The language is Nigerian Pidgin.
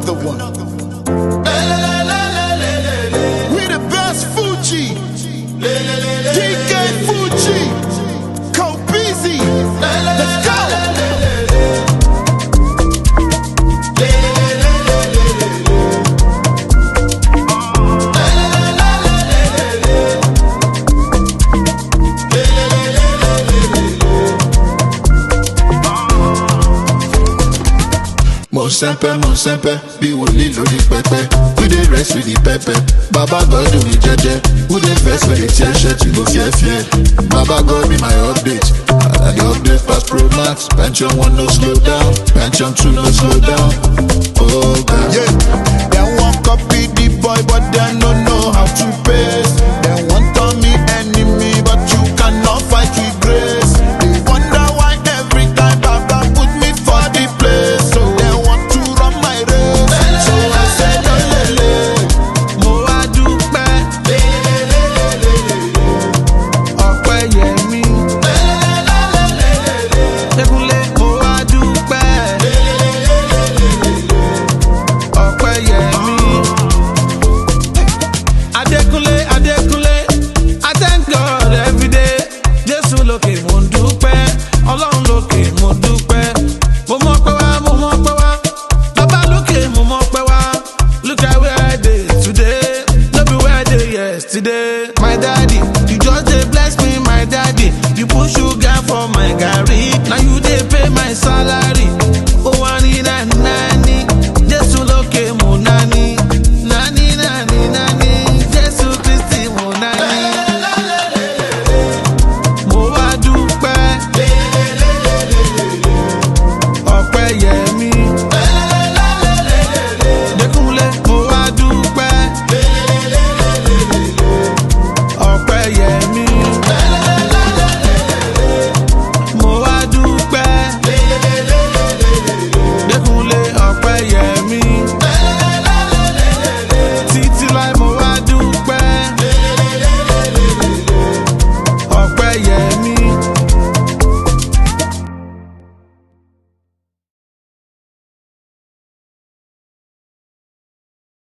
another one. We the best Fuji. DK Fuji. Kobeezy. Let's go. Mo sempe, mo sempe, bí wòlíì lórí pẹpẹ. We dey rest with the pepper. Baba God do me jẹjẹ. Who dey vex when they tear shirt, you go fear fear. Baba God be my update. I dey update pass pro max. Pension one no slow down. Pension two no slow down. Oh God. Yeah, they want copy the boy, but they don't know how to pay.